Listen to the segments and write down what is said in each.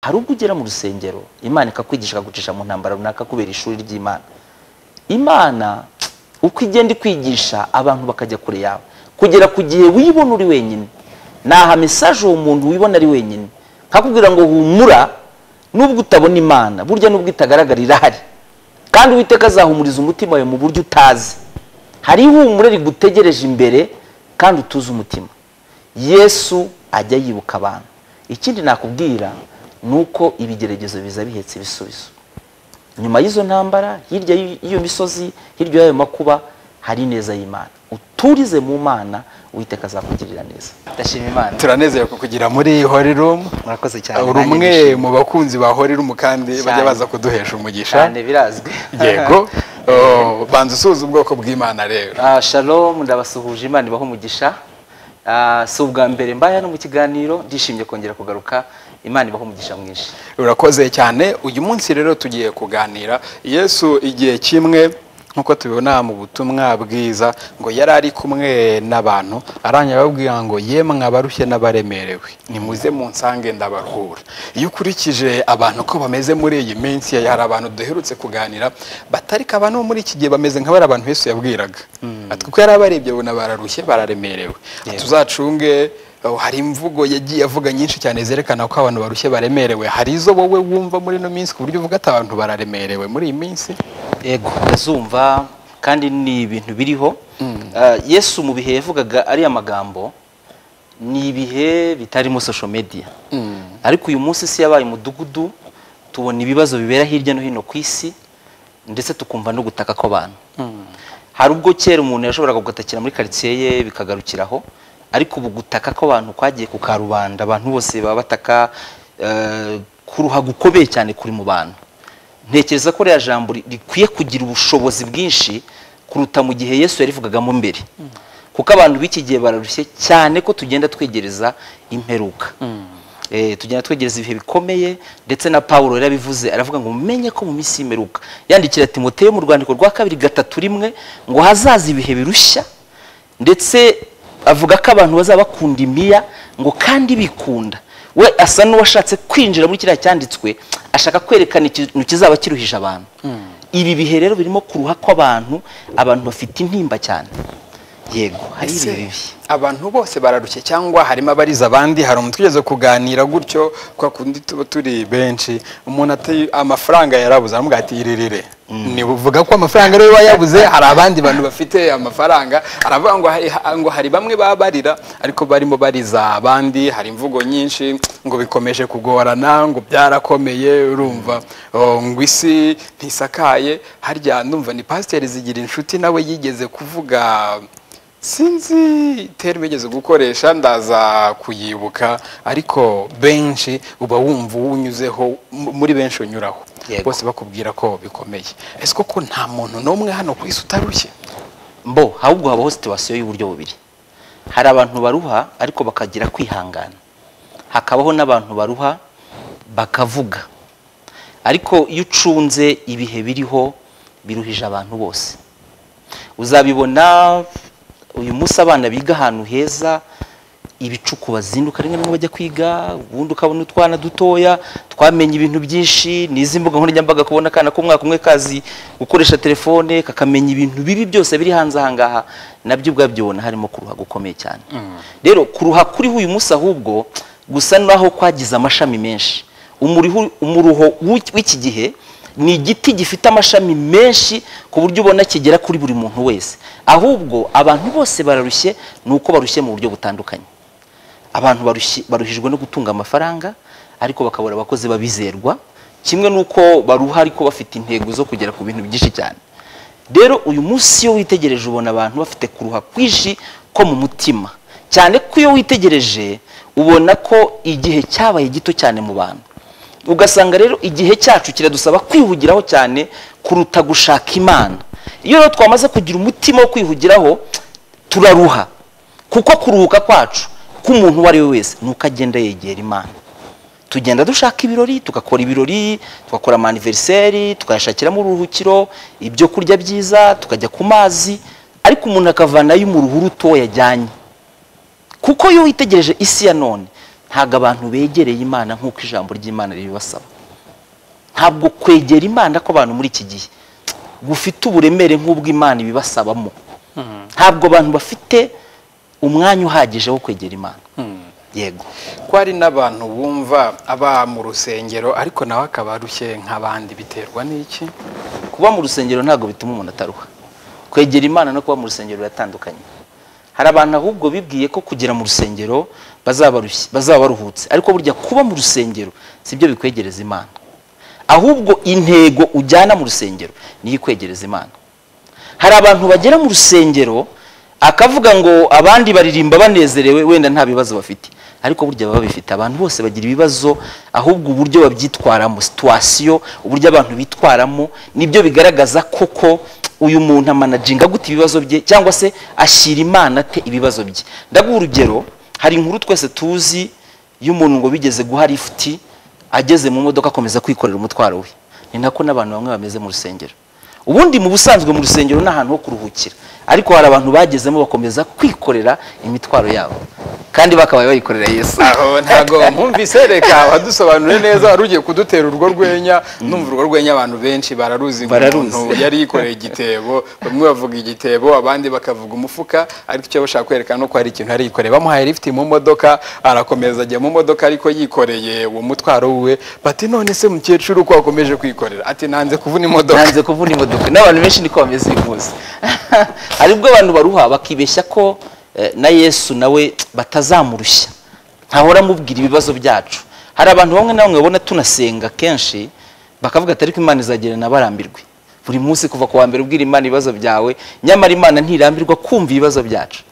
hari ubwo ugera mu rusengero imana ikakwigisha ikagucisha mu ntambara runaka kubera ishuri ry'imana imana uko igenda ikwigisha abantu bakajya kure yawe kugera ku gihe wibona uri wenyine ntaha mesaje uwo muntu wibona ari wenyine nkakubwira ngo humura nubwo utabona imana burya nubwo itagaragara irahari kandi uwiteka azahumuriza umutima wawe mu buryo utazi hari ihumure rigutegereje imbere kandi utuze umutima yesu ajya yibuka abantu ikindi nakubwira ni uko ibigeragezo biza bihetse ibisubizo nyuma y'izo ntambara hirya y'iyo misozi hirya y'ayo makuba hari neza y'imana uturize mu mana witeka azakugirira neza ndashima imana turanezerewe kukugira muri hori rumu murakoze cyane uri umwe mu bakunzi ba hori rumu kandi bajya baza kuduhesha umugisha cyane birazwi yego banza usuza ubwoko bw'imana rero Ah, shalom ndabasuhuje imana ibaho umugisha Ah, si ubwa mbere mbaye no mu kiganiro ndishimye kongera kugaruka imana ibaho umugisha mwinshi urakoze cyane uyu munsi rero tugiye kuganira yesu igihe kimwe nk'uko tubibona mu butumwa bwiza ngo yari ari kumwe n'abantu arangira ababwira ngo yemwe abarushye n'abaremerewe nimuze munsange ndabaruhura iyo ukurikije abantu uko bameze muri iyi minsi hari abantu duherutse kuganira batarika abantu bo muri iki gihe bameze nk'abari abantu Yesu yabwiraga ati kuko yari abarebye abona bararushye bararemerewe tuzacunge Oh, hari imvugo yagiye avuga nyinshi cyane zerekana ko abantu barushye baremerewe hari izo wowe wumva muri ino minsi ku buryo uvuga ati abantu bararemerewe muri iyi minsi yego ndazumva kandi ni ibintu biriho Ah, yesu mu bihe yavugaga ariya magambo ni ibihe bitarimo social media ariko uyu munsi isi yabaye umudugudu tubona ibibazo bibera hirya no hino ku isi ndetse tukumva no gutaka kw'abantu hari ubwo kera umuntu yashoboraga gutakira muri karitsiye ye bikagarukiraho ariko ubu gutaka kw'abantu kwagiye ku karubanda abantu bose baba bataka eh, kuruha gukomeye cyane kuri mu bantu ntekereza ko ririya jambo ri- rikwiye kugira ubushobozi bwinshi kuruta mu gihe yesu yarivugagamo mbere kuko abantu b'iki gihe bararushye cyane ko tugenda twegereza imperuka Eh, tugenda twegereza ibihe bikomeye ndetse na pawulo yarabivuze aravuga ngo mumenye ko mu minsi y'imeruka yandikira timoteyo mu rwandiko rwa kabiri gatatu rimwe ngo hazaza ibihe birushya ndetse avuga ko abantu bazaba bakunda imiya ngo kandi bikunda we asa n'uwashatse kwinjira muri kiriya cyanditswe ashaka kwerekana ikintu kizaba kiruhije abantu ibi bihe rero birimo kuruha kw'abantu abantu bafite intimba cyane yego hari Ese, ibihe bibi abantu bose bararushye cyangwa harimo abariza abandi hari umuntu twigeze kuganira gutyo kwa kundi tuba turi benshi umuntu ati amafaranga yarabuze aramuga ati iririre uvuga ko amafaranga ariwe wayabuze hari abandi bantu bafite amafaranga aravuga ngo hari, ngo hari bamwe baba barira ariko barimo bariza abandi hari imvugo nyinshi ngo bikomeje kugorana ngo byarakomeye urumva oh, ngo isi ntisakaye harya ndumva ni pasiteri zigira inshuti nawe yigeze kuvuga sinzi terime igeze gukoresha ndaza kuyibuka ariko benshi uba wumva uwunyuzeho m- muri benshi unyuraho Yego. bose bakubwira ko bikomeye ese koko nta muntu n'umwe hano ku isi utarushye mbo ahubwo habaho situwasiyo y'uburyo bubiri hari abantu baruha ariko bakagira kwihangana hakabaho n'abantu baruha bakavuga ariko iyo ucunze ibihe biriho biruhije abantu bose uzabibona uyu munsi abana biga ahantu heza ibicuku bazinduka rimwe na rimwe bajya kwiga ubundi ukabona utwana dutoya twamenye ibintu byinshi n'izi mbuga nkoranyambaga kubona akana k'umwaka umwe kazi gukoresha telefone kakamenya ibintu bibi byose biri hanze aha ngaha nabyo ubwabyibona harimo kuruha gukomeye cyane rero kuruha kuriho uyu munsi ahubwo gusa naho kwagize amashami menshi umuriho- umuruho w'iki- w'iki gihe ni igiti gifite amashami menshi ku buryo ubona kigera kuri buri muntu wese ahubwo abantu bose bararushye ni uko barushye mu buryo butandukanye abantu barushye- baruhijwe no gutunga amafaranga ariko bakabura abakozi babizerwa kimwe n'uko baruha ariko bafite intego zo kugera ku bintu byinshi cyane rero uyu munsi iyo witegereje ubona abantu bafite kuruha kwinshi ko mu mutima cyane ko iyo witegereje ubona ko igihe cyabaye gito cyane mu bantu ugasanga rero igihe cyacu kiradusaba kwihugiraho cyane kuruta gushaka imana iyo rero twamaze kugira umutima wo kwihugiraho turaruha kuko kuruhuka kwacu k'umuntu uwo ari we wese ni uko agenda yegera imana tugenda dushaka ibirori tugakora ibirori tugakora amaniveriseri tukayashakiramo uruhukiro ibyo kurya byiza tukajya ku mazi ariko umuntu akavanayo umuruhu ruto yajyanye kuko iyo witegereje isi ya none ntabwo abantu begereye imana nk'uko ijambo ry'imana ribibasaba ntabwo kwegera imana kw'abantu muri iki gihe gufite uburemere nk'ubwo imana ibibasabamo ntabwo abantu bafite umwanya uhagije wo kwegera imana yego ko hari n'abantu bumva aba mu rusengero ariko nawe akaba arushye nk'abandi biterwa n'iki kuba mu rusengero ntabwo bituma umuntu ataruha kwegera imana no kuba mu rusengero biratandukanye hari abantu ahubwo bibwiye ko kugera mu rusengero bazaba barushye- bazaba baruhutse ariko burya kuba mu rusengero si byo bikwegereza imana ahubwo intego ujyana mu rusengero niyo ikwegereza imana hari abantu bagera mu rusengero akavuga ngo abandi baririmba banezerewe wenda nta bibazo bafite ariko burya baba bifite abantu bose bagira ibibazo ahubwo uburyo babyitwaramo situwasiyo uburyo abantu bitwaramo nibyo bigaragaza koko uyu muntu amanaginga gute ibibazo bye cyangwa se ashyira imana ate ibibazo bye ndaguha urugero hari inkuru twese tuzi y'umuntu ngo bigeze guha lifuti ageze mu modoka akomeza kwikorera umutwaro we ni nako n'abantu bamwe bameze mu rusengero ubundi mu busanzwe mu rusengero ni ahantu ho kuruhukira ariko hari abantu bagezemo bakomeza kwikorera imitwaro yabo kandi bakabaye bayikorera yesu aho ntago mwumvise reka wadusobanure neza wari ugiye kudutera urwo rwenya numva urwo rwenya abantu benshi bararuzi ngo Bararuzi. umuntu yari yikoreye igitebo bamwe bavuga igitebo abandi bakavuga umufuka ariko icyo bashaka kwerekana ni uko hari ikintu yari yikoreye bamuhaye lifuti mu modoka arakomeza ajya mu modoka ariko yikoreye uwo mutwaro wiwe bati none se mukecuru uko wakomeje kwikorera ati nanze kuvuna imodoka nanze kuvuna imodoka n'abantu benshi niko bameze uyu munsi hari ubwo abantu baruha bakibeshya ko eh, na yesu nawe batazamurushya ntahora amubwira ibibazo byacu hari abantu bamwe na bamwe babona tunasenga kenshi bakavuga ati ariko imana izagera nabarambirwe buri munsi kuva ku wa mbere ubwira imana ibibazo byawe nyamara imana ntirambirwa kumva ibibazo byacu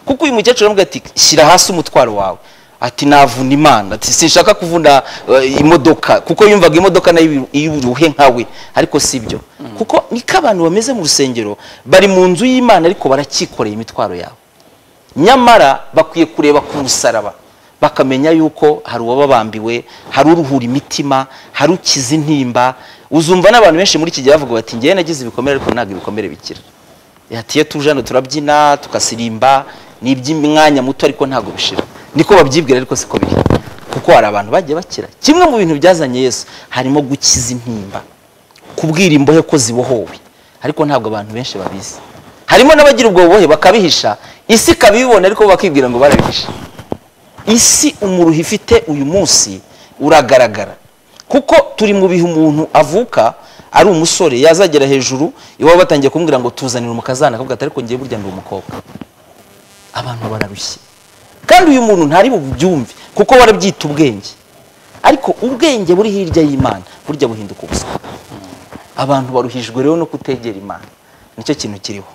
kuko uyu mukecuru aravuga ati shyira hasi umutwaro wawe ati navuna imana ati sinshaka kuvuna eh, imodoka kuko yumvaga imodoka nayo iy'uruhe nkawe ariko si byo kuko niko abantu bameze mu rusengero bari mu nzu y'imana ariko baracyikoreye imitwaro yabo nyamara bakwiye kureba ku musaraba bakamenya yuko hari uwababambiwe hari uruhura imitima hari ukiza intimba uzumva n'abantu benshi muri iki gihe bavuga bati ngewe nagize ibikomere ariko ntabwo ibikomere bikira ati iyo tuje hano turabyina tukasirimba ni iby'umwanya muto ariko ntabwo bishira niko babyibwira ariko siko biri kuko hari abantu bagiye bakira kimwe mu bintu byazanye yesu harimo gukiza intimba kubwira imbohe ko zibohowe ariko ntabwo abantu benshi babizi harimo n'abagira ubwo bubohe bakabihisha isi ikabibibona ariko bakibwira ngo barabihisha isi umuruho ifite uyu munsi uragaragara kuko turi mu bihe umuntu avuka ari umusore yazagera hejuru iwabo batangiye kumubwira ngo tuzanire umukazana akavuga ati ariko ngiye burya ndi umukobwa abantu bararushye kandi uyu muntu ntari bubyumve kuko warabyita ubwenge ariko ubwenge buri hirya y'imana burya buhinduka ubuswa abantu baruhijwe rero no kutegera imana nicyo kintu kiriho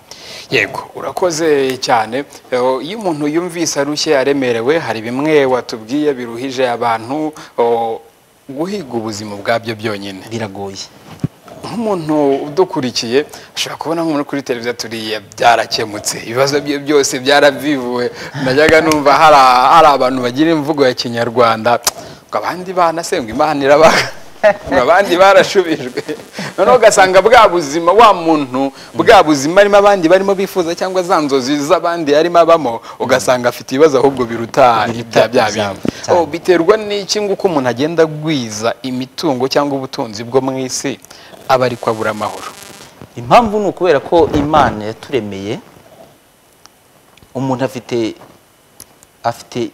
yego urakoze cyane Eh, iyo umuntu yumvise arushye aremerewe hari bimwe watubwiye biruhije abantu oh, guhiga ubuzima ubwabyo byonyine biragoye nk'umuntu udukurikiye ashobora kubona nk'umuntu kuri televiziyo turiya byarakemutse ibibazo bye byose byarabivuwe najyaga numva hari a- hari abantu bagira imvugo ya kinyarwanda ngo abandi banasengwa imana irabaga ngo abandi barashubijwe noneho ugasanga bwa buzima wa muntu bwa buzima arimo abandi barimo bifuza cyangwa za nzozi z'abandi yarimo abamo ugasanga afite ibibazo ahubwo biruta ibya bya bindi Cyane. Oh, biterwa n'iki ngo uko umuntu agenda agwiza imitungo cyangwa ubutunzi bwo mu isi aba ariko abura amahoro impamvu ni ukubera ko imana yaturemeye umuntu afite afite i-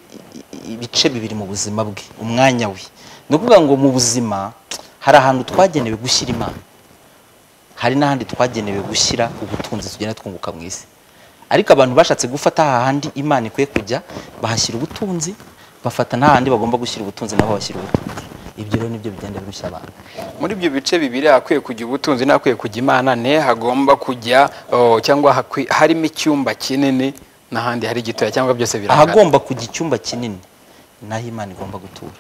i- ibice bibiri mu buzima bwe umwanya we ni ukuvuga ngo mu buzima hari ahantu twagenewe gushyira imana hari n'ahandi twagenewe gushyira ubutunzi tugenda twunguka mu isi ariko abantu bashatse gufata hahandi imana ikwiye kujya bahashyira ubutunzi bafata n'ahandi bagomba gushyira ubutunzi nabo bashyira ubutunzi ibyo rero nibyo bigenda birushya abantu muri ibyo bice bibiri hakwiye kujya ubutunzi n'ahakwiye kujya imana ne hagomba kujya oh, cyangwa hakwi- harimo icyumba kinini n'ahandi hari gitoya cyangwa byose birangana ahagomba kujya icyumba kinini naho imana igomba gutura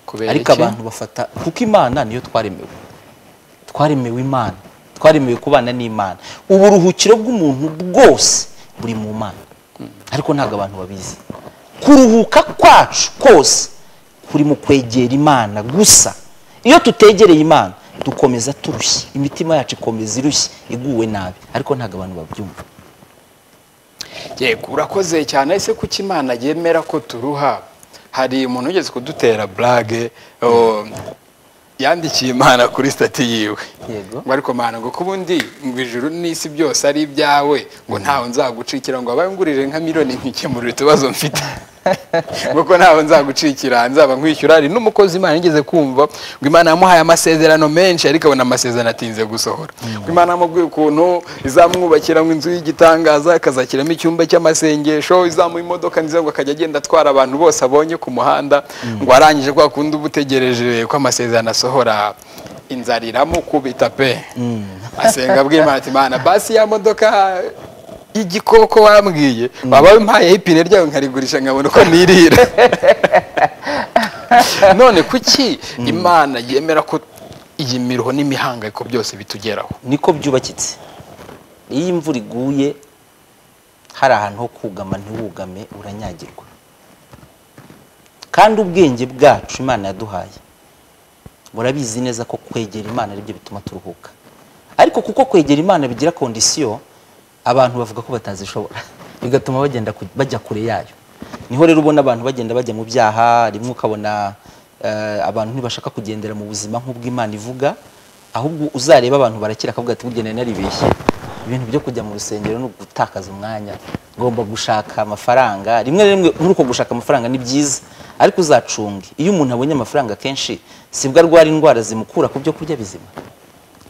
kubera ariko iki? abantu bafata kuko imana niyo twaremewe twaremewe imana twaremewe kubana n'imana uburuhukiro bw'umuntu bwose buri mu mana ariko ntabwo abantu babizi kuruhuka kwacu kose kuri mu kwegera imana gusa iyo tutegereye imana dukomeza turushye imitima yacu ikomeza irushye iguwe nabi ariko ntabwo abantu babyumva yego urakoze cyane ese kuki imana yemera ko turuha hari umuntu ugeze kudutera burage yandikiye imana kuri sitati yiwe Yego. ngo ariko mana ngo ko ubundi ngo ijuru n'isi byose ari ibyawe ngo ntawe nzagucikira ngo abaye ngurije nka miliyoni nkikemurira utubazo mfite ngo ko ntawe nzagucikira nzaba nkwishyura hari n'umukozi imana yigeze kumva ngo imana yamuhaye amasezerano menshi ariko abona amasezerano atinze gusohora ngo imana yamubwiye ukuntu izamwubakira mu inzu y'igitangaza akazakiramo icyumba cy'amasengesho izamuha imodoka nziza ngo akajya agenda atwara abantu bose abonye ku muhanda ngo arangije kwa kundi uba utegereje ko amasezerano asohora inzara iramukubita pe asenga bw'imana ati mana basi ya modoka y'igikoko wambwiye baba impayeho ipine ryawe nkarigurisha nkabona uko nirira none kuki imana yemera ko iyi miruho n'imihangayiko byose bitugeraho niko byubakitse iyo imvura iguye hari ahantu ho kugama ntiwugame uranyagirwa kandi ubwenge bwacu imana yaduhaye murabizi neza ko kwegera imana aribyo bituma turuhuka ariko kuko kwegera imana bigira kondisiyo abantu bavuga ko batazishobora bigatuma bagenda ku- bajya kure yayo niho rero ubona abantu bagenda bajya mu byaha rimwe ukabona eh, abantu ntibashaka kugendera mu buzima nk'ubwo imana ivuga ahubwo uzareba abantu barakira akavuga ati burya nari naribeshye ibintu byo kujya mu rusengero ni ugutakaza umwanya ngomba gushaka amafaranga rimwe na rimwe muri uko gushaka amafaranga ni byiza ariko uzacunge iyo umuntu abonye amafaranga kenshi sibwo arwara indwara zimukura ku byo kurya bizima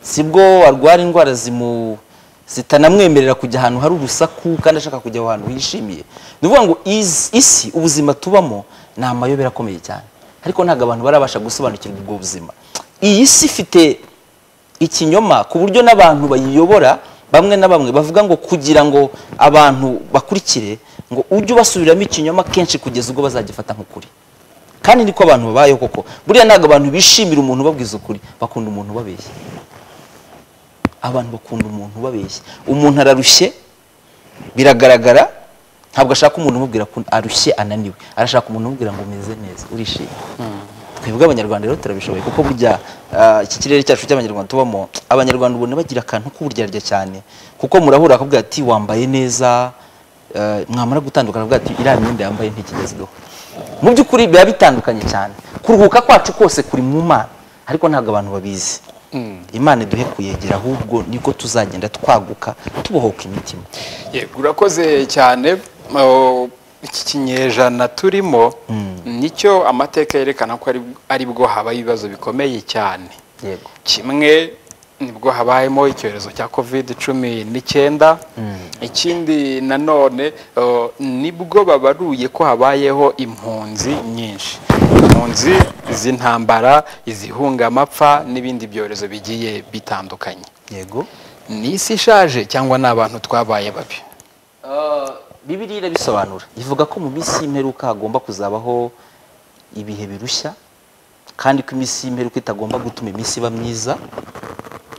sibwo arwara indwara zimu zitanamwemerera kujya ahantu hari urusaku kandi ashaka kujya aho hantu hishimiye ni ukuvuga ngo iz- isi ubuzima tubamo ni amayobera akomeye cyane ariko ntabwo abantu barabasha gusobanukirwa ubwo buzima iyi si ifite ikinyoma ku buryo n'abantu bayiyobora bamwe na bamwe bavuga ngo kugira ngo abantu bakurikire ngo ujye ubasubiramo ikinyoma kenshi kugeza ubwo bazagifata nk'ukuri kandi niko abantu babayeho koko buriya ntabwo abantu bishimira umuntu ubabwiza ukuri bakunda umuntu ubabeshya abantu bakunda umuntu ubabeshya umuntu ararushye biragaragara ntabwo ashaka umuntu umubwira ko arushye ananiwe arashaka umuntu umubwira ngo umeze neza urishimye twebwe abanyarwanda rero turabishoboye kuko burya ah, iki kirere cyacu cy'abanyarwanda tubamo abanyarwanda ubona bagira akantu k'uburyarya cyane kuko murahura akavuga ati wambaye neza eh, mwamara gutandukana akavuga ati iriya myenda yambaye ntikigezweho mu by'ukuri biba bitandukanye cyane kuruhuka kwacu kose kuri mu mana ariko ntabwo abantu babizi imana iduhe kuyegera ahubwo nibwo tuzagenda twaguka tubohoka imitima Yego, urakoze cyane Oh, iki kinyejana turimo nicyo amateka yerekana ko ari- ari bwo haba ibibazo bikomeye cyane yego kimwe nibwo habayemo icyorezo cya covid cumi n'icyenda ikindi nanone uh, nibwo babaruye ko habayeho impunzi nyinshi impunzi z'intambara izihunga amapfa n'ibindi byorezo bigiye bitandukanye yego ni isi ishaje cyangwa ni abantu twabaye babi bibiri irabisobanura ivuga ko mu minsi y'imperuka hagomba kuzabaho ibihe birushya kandi ko iminsi y'imperuka itagomba gutuma iminsi iba myiza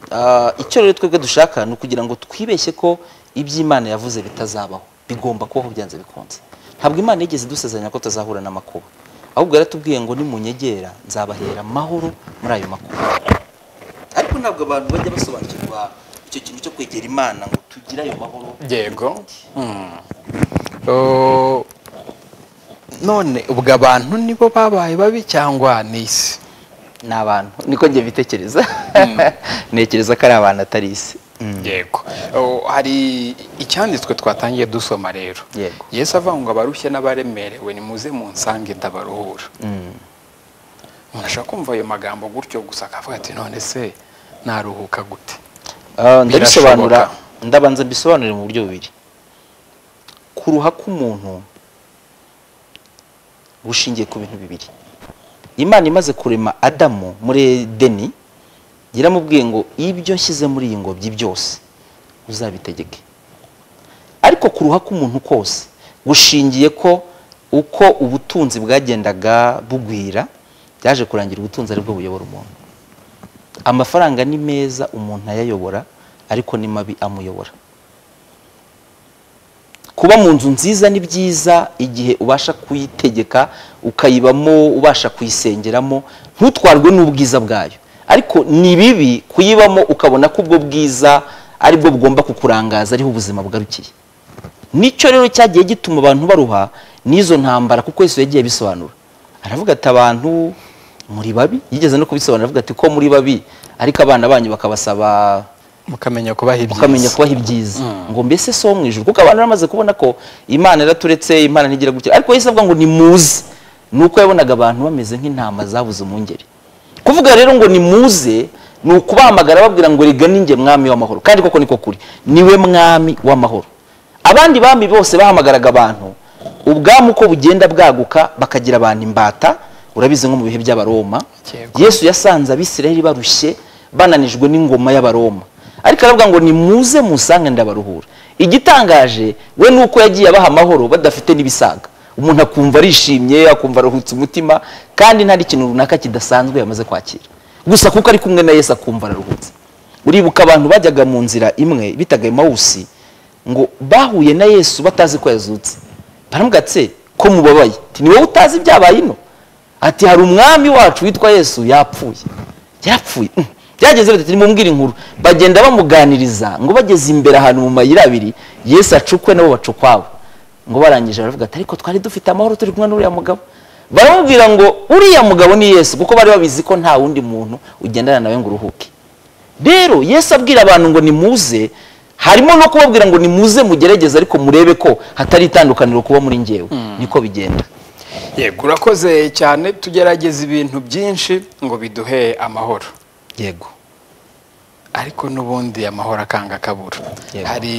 Ah, icyo rero twebwe dushaka ni ukugira ngo twibeshye ko iby'imana yavuze bitazabaho bigomba kubaho byanze bikunze ntabwo imana yigeze idusezeranya ko tuzahura n'amakuba ahubwo yaratubwiye ngo nimunyegera nzabahera amahoro muri ayo makuba ariko ntabwo abantu bajya basobanukirwa icyo kintu cyo kwegera imana ngo tugire ayo mahoro yego Oh, none ubwo abantu nibo babaye babi cyangwa ni isi ni abantu niko njye bitekereza ntekereza ko ari abantu atari isi yego Oh, hari icyanditswe twatangiye dusoma rero Yego. yesu avuga ngo abarushye n'abaremerewe nimuze munsange ndabaruhura umuntu ashobora kumva ayo magambo gutyo gusa akavuga ati none se naruhuka gute Ah, ndabisobanura Birashoboka. ndabanza mbisobanurire mu buryo bubiri kuruha k'umuntu bushingiye ku bintu bibiri imana imaze kurema adamu muri edeni yaramubwiye ngo ibyo nshyize muri iyi ngobyi byose uzabitegeke ariko kuruha k'umuntu kose gushingiye ko uko ubutunzi bwagendaga bugwira byaje kurangira ubutunzi aribwo buyobora umuntu amafaranga ni meza umuntu ayayobora ariko ni mabi amuyobora kuba mu nzu nziza ni byiza igihe ubasha kuyitegeka ukayibamo ubasha kuyisengeramo ntutwarwe n'ubwiza bwayo ariko ni bibi kuyibamo ukabona ko ubwo bwiza aribwo bugomba kukurangaza ariho ubuzima bugarukiye nicyo rero cyagiye gituma abantu baruha n'izo ntambara kuko Yesu yagiye abisobanura aravuga ati abantu muri babi yigeze no kubisobanura aravuga ati ko muri babi ariko abana banyu bakabasaba mukamenya kubaha ibyiza mukamenya kubaha ibyiza ngo mbese si wo mu ijuru kuko abantu bamaze kubona ko imana iraturetse imana ntigira gutya ariko yahise avuga ngo nimuze ni uko yabonaga abantu bameze nk'intama zabuze umwungeri kuvuga rero ngo nimuze ni ukubahamagara babwira ngo rega ninjye mwami w'amahoro kandi koko niko kuri niwe mwami w'amahoro abandi bami bose bahamagaraga abantu ubwami uko bugenda bwaguka bakagira abantu imbata urabizi nko mu bihe by'abaroma Yego. yesu yasanze abisirayeli barushye bananijwe n'ingoma y'abaroma ariko aravuga ngo nimuze musange ndabaruhura igitangaje we ni uko yagiye abaha amahoro badafite n'ibisaga umuntu akumva arishimye akumva aruhutse umutima kandi nta n'ikintu runaka kidasanzwe yamaze kwakira gusa kuko ari kumwe na yesu akumva araruhutse uribuka abantu bajyaga mu nzira imwe bitaga emawusi ngo bahuye na yesu batazi ko yazutse baramubwira ati "Se, ko mubabaye Ati, ni wowe utazi ibyabaye ino ati hari umwami wacu witwa yesu yapfuye yapfuye Mm. byageze bitatu nimumubwire inkuru bagenda bamuganiriza ngo bageze imbere ahantu mu mayira abiri yesu acukwe nabo baca ukwabo ngo barangije baravuga ati ariko twari dufite amahoro turi kumwe n'uriya mugabo baramubwira ngo uriya mugabo ni yesu kuko bari babizi ko nta wundi muntu ugendana nawe ngo uruhuke rero yesu abwira abantu ngo nimuze harimo no kubabwira ngo nimuze mugerageze ariko murebe ko hatari itandukaniro kuba muri ngewe niko bigenda yego urakoze cyane tugerageza ibintu byinshi ngo biduhe amahoro yego ariko n'ubundi amahoro akanga akabura Yego. hari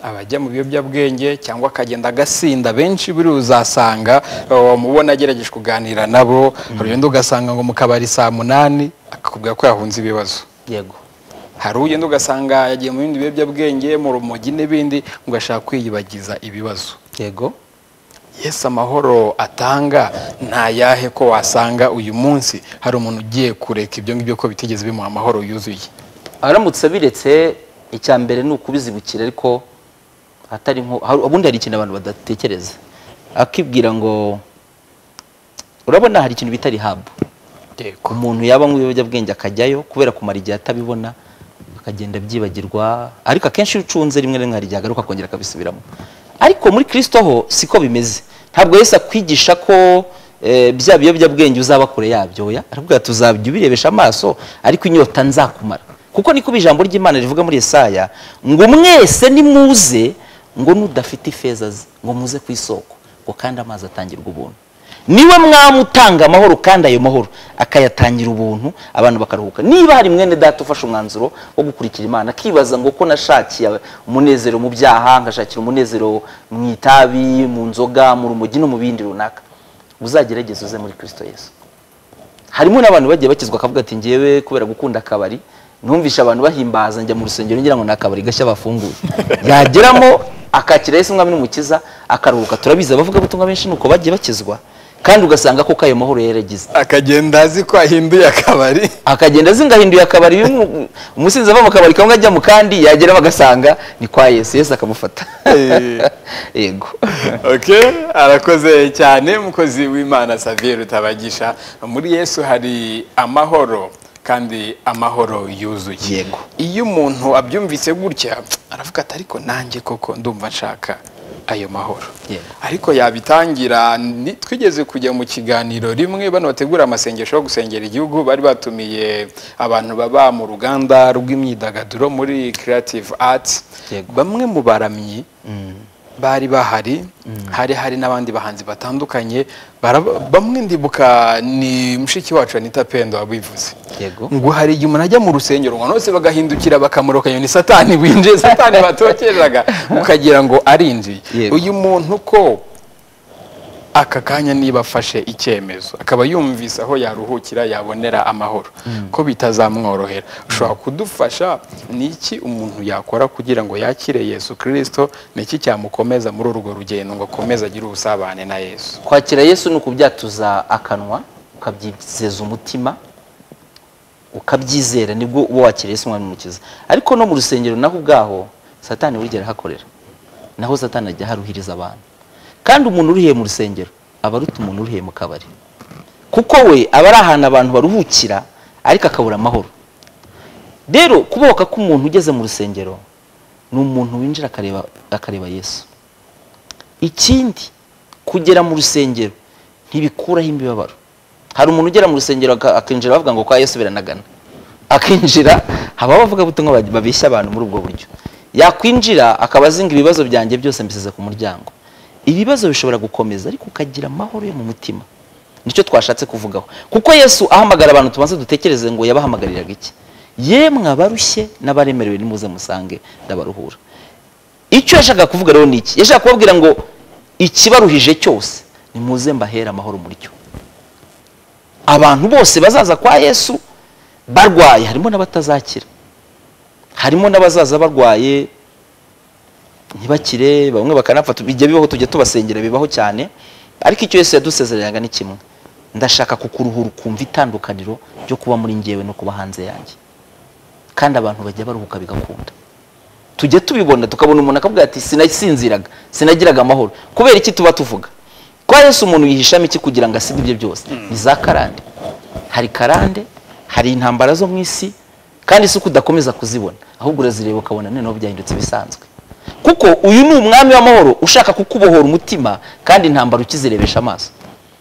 abajya mu biyobyabwenge cyangwa akagenda agasinda benshi buri uzasanga uh, mubona agerageje kuganira nabo hari undi ugasanga ngo mu kabari saa munani akakubwira ko yahunze ibibazo yego hari ugenda ugasanga yagiye mu bindi biyobyabwenge mu rumogi n'ibindi ugashaka kwiyibagiza ibibazo yego yesu amahoro atanga ntayahe ko wasanga uyu munsi hari umuntu ugiye kureka ibyo ngibyo ko bitigeze bimuha amahoro yuzuye aramutse abiretse icya mbere ni ukubizibukira ariko atari nko hari- ubundi hari ikintu abantu badatekereza akibwira ngo urabona hari ikintu bita rihabu yego umuntu yaba anywa ibiyobyabwenge akajyayo kubera kumara igihe atabibona akagenda abyibagirwa ariko akenshi iyo ucunze rimwe na rimwe hari igihe agaruka akongera akabisubiramo ariko muri kirisito ho siko bimeze ntabwo yesu akwigisha ko eh, bya biyobyabwenge uzaba kure yabyo oya aravuga ati uzajya ubirebesha amaso ariko inyota nzakumara kuko niko ijambo ry'imana rivuga muri Yesaya ngo mwese nimuze ngo n'udafite ifeza ze ngo muze ku isoko ngo kandi amazi atangirwa ubuntu niwe mwami utanga amahoro kandi ayo mahoro akayatangira ubuntu abantu bakaruhuka niba hari mwene data ufashe umwanzuro wo gukurikira imana akibaza ngo ko nashakiye umunezero mu byaha ngashakira umunezero mu itabi mu nzoga mu rumogi no mu bindi runaka uzagerageze uze muri kirisito yesu harimo n'abantu bagiye bakizwa akavuga ati ngewe kubera gukunda akabari numvisha abantu bahimbaza njya mu rusengero ngira ngo ni akabari gashya bafunguye yageramo akakira Yesu umwami n'umukiza akaruhuka turabizi abavugabutumwa benshi nuko bagiye bakizwa kandi ugasanga ko ayo mahoro yari yaragize akagenda azi ko ahinduye akabari akagenda azingahinduye akabari bimwe- umusinzi ava mu kabari kamwe ajya mu kandi yageramo agasanga ni kwa yesu yesu akamufata Eh. yego ok arakoze cyane mukozi w'imana saviyeri utabagisha muri yesu hari amahoro kandi amahoro yuzuye Yego. iyo umuntu abyumvise gutya aravuga ati ariko nanjye koko ndumva nshaka ayo mahoro Yego. ariko yabitangira ni- twigeze kujya mu kiganiro rimwe bano bategura amasengesho yo gusengera igihugu bari batumiye abantu baba mu ruganda rw'imyidagaduro muri creative arts Yego. bamwe mu baramyi bari bahari hari hari n'abandi bahanzi batandukanye baraba- bamwe ndibuka ni mushiki wacu anita pendo wabivuze yego ngo hari igihe umuntu ajya mu rusengero ngo bose bagahindukira bakamurokanya ni satani winjiye satani batokereraga ukagira ngo arinjiye Yego. uyu muntu ko aka kanya niba afashe icyemezo akaba yumvise aho yaruhukira yabonera amahoro ko bitazamworohera ushobora kudufasha ni iki umuntu yakora kugira ngo yakire yesu kirisito ni iki cyamukomeza muri urwo rugendo ngo akomeze agire ubusabane na yesu kwakira yesu ni ukubyatuza akanwa ukabyizeza umutima ukabyizera nibwo uba wakira yesu umwami mukiza ariko no mu rusengero naho ubwaho satani burya arahakorera naho satani ajya aharuhiriza abantu kandi umuntu urihiye mu rusengero aba aruta umuntu urihiye mu kabari kuko we aba ari ahantu abantu baruhukira ariko akabura amahoro rero kubohoka k'umuntu ugeze mu rusengero ni umuntu winjira akareba akareba yesu ikindi kugera mu rusengero ntibikuraho imibabaro hari umuntu ugera mu rusengero aka- akinjira bavuga ngo kwa yesu biranagana akinjira haba abavugabutumwa bag- babeshya abantu muri ubwo buryo yakwinjira akaba azinga ibibazo byanjye byose mbisize ku muryango ibibazo bishobora gukomeza ariko ukagira amahoro yo mu mutima nicyo twashatse kuvugaho kuko yesu ahamagara abantu tubanza dutekereze ngo yabahamagariraga iki yemwe abarushye n'abaremerewe nimuze musange ndabaruhura icyo yashakaga kuvuga rero ni iki yashakaga kubabwira ngo ikibaruhije cyose nimuze mbahera amahoro muri cyo abantu bose bazaza kwa yesu barwaye harimo n'abatazakira harimo n'abazaza barwaye ntibakire bamwe bakanapfa tu- bijya bibaho tujya tubasengera bibaho cyane ariko icyo yesu yadusezereraga ni kimwe ndashaka kukuruhura ukumva itandukaniro ryo kuba muri ngewe no kuba hanze yanjye kandi abantu bajya baruhuka bigakunda tujya tubibona tukabona umuntu akavuga ati sinasinziraga sinagiraga amahoro kubera iki tuba tuvuga kwa yesu umuntu yihishamo iki kugira ngo asige ibyo byose ni za karande hari karande hari intambara zo mu isi kandi si uko udakomeza kuzibona ahubwo urazireba ukabona noneho byahindutse ibisanzwe kuko uyu ni umwami w'amahoro ushaka kukubohora umutima kandi intambara ukizirebesha amaso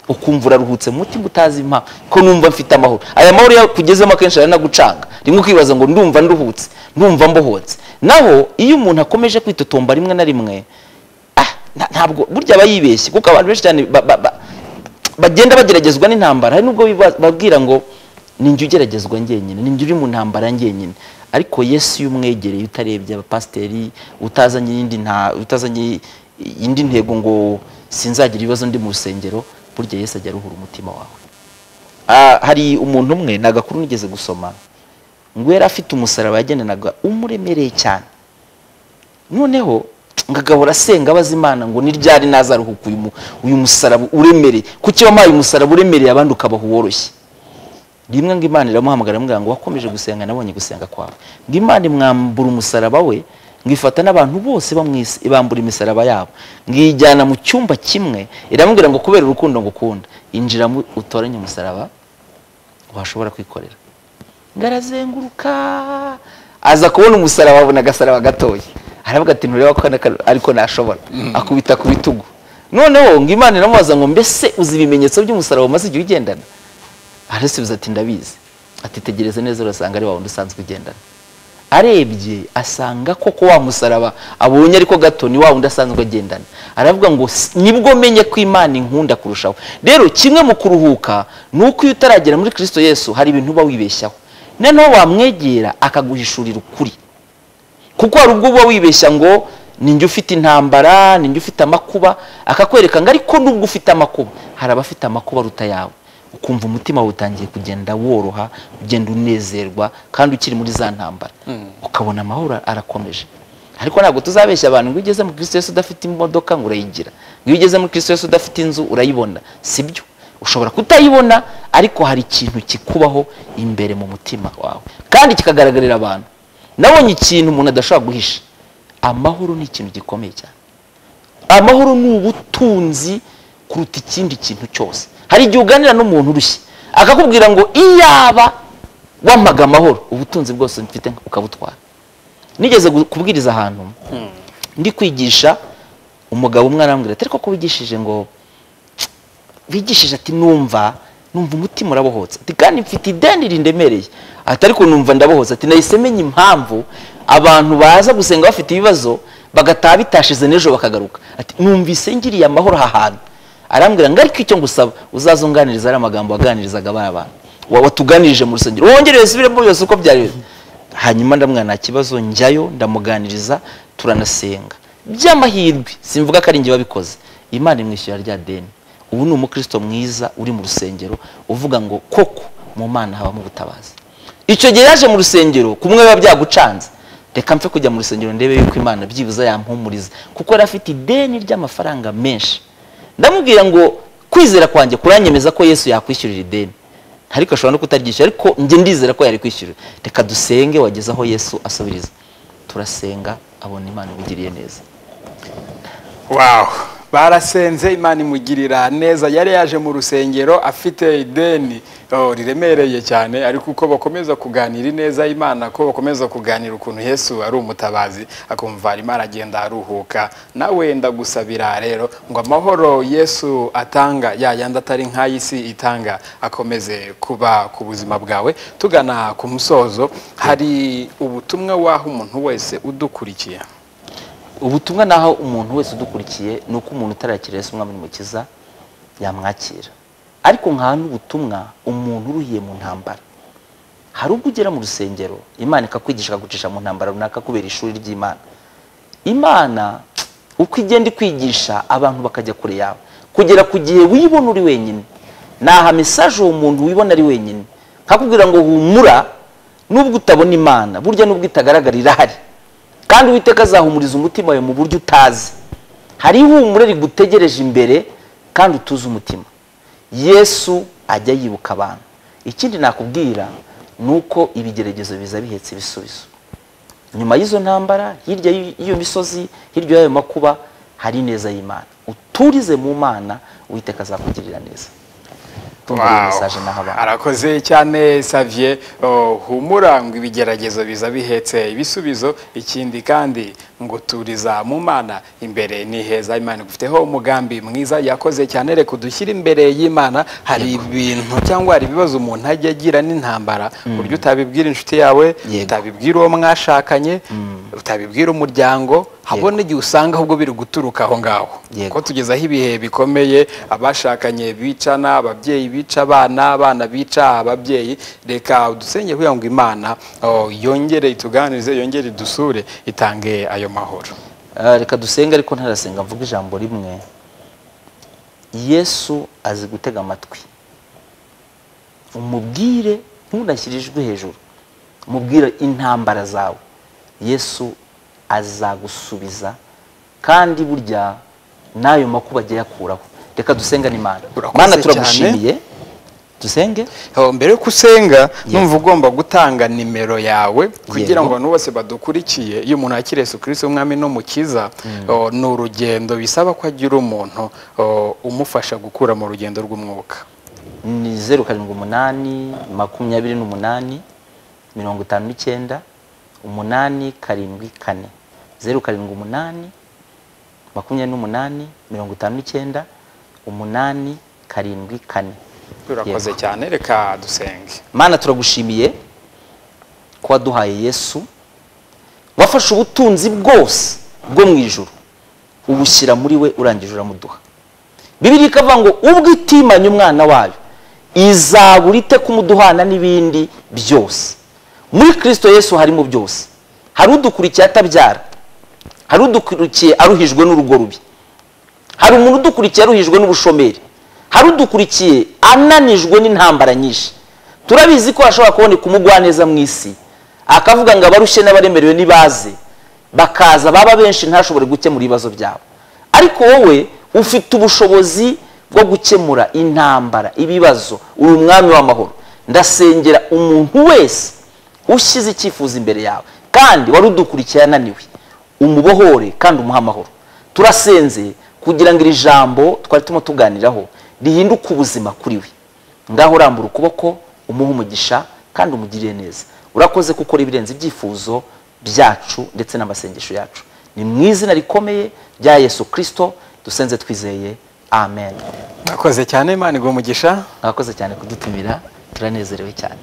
ukumva uraruhutse mu mutima utazi impa ko numva mfite amahoro aya mahoro iyo akugezemo akenshi aranagucanga rimwe ukibaza ngo ndumva nduhutse ndumva mbohotse naho iyo umuntu akomeje kwitotomba rimwe na rimwe ah, nta- ntabwo burya aba yibeshye kuko abantu benshi cyane ba- ba- ba- bagenda bageragezwa n'intambara hari nubwo biba- babwira ngo ni njye ugeragezwa njyenyine ni njye uri mu ntambara njyenyine ariko yesu iyo umwegereye utarebye abapasiteri utazanye iyindi nta utazanye indi ntego ngo sinzagira ibibazo ndi mu rusengero burya yesu ajya aruhura umutima wawe Ah, hari umuntu umwe ni agakuru nigeze gusoma ngo yari afite umusaraba yagenanaga umuremereye cyane noneho ngagahora asenga abaza imana ngo ni ryari nazaruhuka uyu mu- uyu musaraba uremereye kuki wampaye umusaraba uremereye abandi ukabaha uworoshye rimwe ngo imana iramuhamagara iramubwira ngo wakomeje gusenga nabonye gusenga kwawe ngo imana imwambura umusaraba we ngo ifata n'abantu bose bo mu isi ibambura imisaraba yabo ngo iyijyana mu cyumba kimwe iramubwira ngo kubera urukundo ngukunda injiramo utoranye umusaraba washobora kwikorera ngo arazenguruka aza kubona umusaraba abona agasaraba gatoya aravuga ati ntureba ko naka- ariko nashobora akubita ku bitugu noneho ngo imana iramubaza ngo mbese uzi ibimenyetso by'umusaraba umaze igihe ugendana arasubiza ati ndabizi ati tegereza neza urasanga ari wa wundi usanzwe ugendana arebye asanga koko wa musaraba abonye ariko gato ni wa wundi asanzwe agendana aravuga ngo "S- nibwo menye ko imana inkunda kurushaho rero kimwe mu kuruhuka ni uko iyo utaragera muri kristo yesu hari ibintu uba wibeshyaho noneho wamwegera akaguhishurira ukuri kuko hari ubwo uba wibeshya ngo ni njye ufite intambara ni njye ufite amakuba akakwereka ngo ariko nubwo ufite amakuba hari abafite amakuba aruta yawe ukumva umutima wawe utangiye kugenda woroha ugenda unezerwa kandi ukiri muri za ntambara ukabona amahoro arakomeje ariko ntabwo tuzabeshya abantu ngo iyo ugeze muri kristo yesu udafite imodoka ngo urayigira ngo iyo ugeze muri kristo yesu udafite inzu urayibona sibyo ushobora kutayibona ariko hari ikintu kikubaho imbere mu mutima wawe kandi kikagaragarira abantu nabonye ikintu umuntu adashobora guhisha amahoro ni ikintu gikomeye cyane amahoro ni ubutunzi kuruta ikindi kintu cyose hari igihe uganira n'umuntu urushye akakubwira ngo iyaba wampaga amahoro ubutunzi bwose mfite ukabutwara nigeze gu- kubwiriza ahantu ndi kwigisha umugabo umwe arambwira ati ariko ko wigishije ngo bigishije ati numva numva umutima urabohotse ati kandi mfite ideni rindemereye ati ariko numva ndabohotse ati nahise menya impamvu abantu baza gusenga bafite ibibazo bagataha bitashize n'ejo bakagaruka ati numvise ngiriye amahoro aha hantu arambwira ngo ariko icyo ngusaba uzazunganiriza ari amagambo waganirizaga bariya bantu wa- watuganirije mu rusengero wongere wisubiremo byose uko byari bimeze." hanyuma ndamwana nta kibazo njyayo ndamuganiriza turanasenga by'amahirwe simvuga ko ari njye wabikoze imana imwishyura rya deni ubu ni umukristo mwiza uri mu rusengero uvuga ngo koko mu mana habamo ubutabazi icyo gihe yaje mu rusengero kumwe biba byagucanze reka mpfe kujya mu rusengero ndebe yuko imana byibuze yampumuriza kuko yari afite ideni ry'amafaranga menshi ndamubwira ngo kwizera kwanjye kuranyemeza ko yesu yakwishyurira ideni ariko ashobora no kutaryishyura ariko njye ndizera ko yari kwishyurira reka dusenge wageze aho yesu asubiriza turasenga abona imana imugiriye neza wawu barasenze imana imugirira neza yari yaje mu rusengero afite ideni oh, riremereye cyane ariko uko bakomeza kuganira ineza imana ko bakomeza kuganira ukuntu yesu ari umutabazi akumva imana agenda aruhuka nawe ndagusabira rero ngo amahoro yesu atanga ya yandi atari nk'ay'isi itanga akomeze kuba ku buzima bwawe tugana ku musozo hari ubutumwa waha umuntu wese udukurikiye ubutumwa naho umuntu wese udukurikiye ni uko umuntu utarakira Yesu umwami n'umukiza yamwakira ariko nkaha n'ubutumwa umuntu uruhiye mu ntambara hari ubwo ugera mu rusengero imana ikakwigisha ikagucisha mu ntambara runaka kubera ishuri ry'imana imana uko igenda ikwigisha abantu bakajya kure yawe kugera ku gihe wibona uri wenyine aha mesaje uwo muntu wibona ari wenyine nkakubwira ngo humura nubwo utabona imana burya nubwo itagaragara irahari kandi uwiteka azahumuriza umutima wawe mu buryo utazi hari ihumure rigutegereje imbere kandi utuze umutima yesu ajya yibuka abantu ikindi nakubwira ni uko ibigeragezo biza bihetse ibisubizo nyuma y'izo ntambara hirya y'iyo misozi hirya y'ayo makuba hari ineza y'imana uturize mu mana uwiteka azakugirira neza Wow. arakoze cyane savye oh, humura ngo ibigeragezo biza bihetse ibisubizo ikindi kandi ngo turiza mu mana imbere ni heza imana igufiteho umugambi mwiza yakoze cyane reka udushyire imbere y'imana hari ibintu cyangwa hari ibibazo umuntu ajya agira n'intambara buryo utabibwira inshuti yawe Yego. utabibwira uwo mwashakanye utabibwira umuryango habona igihe usanga ahubwo biri guturuka aho ngaho Yego. ko tugezaho ibihe bikomeye abashakanye bicana ababyeyi bica abana abana bica ababyeyi reka udusenge kugira ngo imana oh, yongere ituganirize yongere idusure itange ayo mahoro Ah, reka dusenge ariko ntarasenga mvuga ijambo rimwe yesu azi gutega amatwi umubwire ntunashyire ijwi hejuru umubwire intambara zawe yesu azagusubiza kandi burya n'ayo makuba agiye akuraho reka dusenga n'imana Urakoze mana cyane. turagushimiye dusenge Oh, mbere yuko usenga numva ugomba gutanga nimero yawe kugira ngo Yego. abantu bose badukurikiye iyo umuntu yakira Yesu Kristo umwami n'umukiza oh, ni urugendo bisaba ko agira umuntu oh, umufasha gukura mu rugendo rw'umwuka ni zeru karindwi umunani makumyabiri n'umunani mirongo itanu n'icyenda umunani karindwi kane zeru karindwi umunani makumyabiri n'umunani mirongo itanu n'icyenda umunani karindwi kane urakoze Yego. cyane reka dusenge mana turagushimiye ko waduhaye yesu wafashe ubutunzi bwose bwo mu ijoro ubushyira muri we urangije uramuduha bibiri ikavuga ngo ubwo itimanye umwana wayo izabura ite kumuduhana n'ibindi byose muri kirisito yesu harimo byose hari udukurikiye atabyara hari udukurikiye aruhijwe n'urugo rubi hari umuntu udukurikiye aruhijwe n'ubushomeri hari udukurikiye ananijwe n'intambara nyinshi turabizi ko hashobora kuboneka umugwaneza mu isi akavuga ngo abarushye n'abaremerewe nibaze bakaza baba benshi ntashobore gukemura ibibazo byabo ariko wowe ufite ubushobozi bwo gukemura intambara ibibazo uri umwami w'amahoro ndasengera umuntu wese ushyize icyifuzo imbere yawe kandi wari udukurikiye ananiwe umubohore kandi umuhe amahoro turasenze kugira ngo iri jambo twari turimo tuganiraho rihinduke ubuzima kuri we ngaho urambura ukuboko umuhe umugisha kandi umugirire neza urakoze kuko ukora ibirenze ibyifuzo byacu ndetse n'amasengesho yacu ni mu izina rikomeye rya yesu kirisito dusenze twizeye amen mwakoze cyane imana igwa umugisha mwakoze cyane kudutumira turanezerewe cyane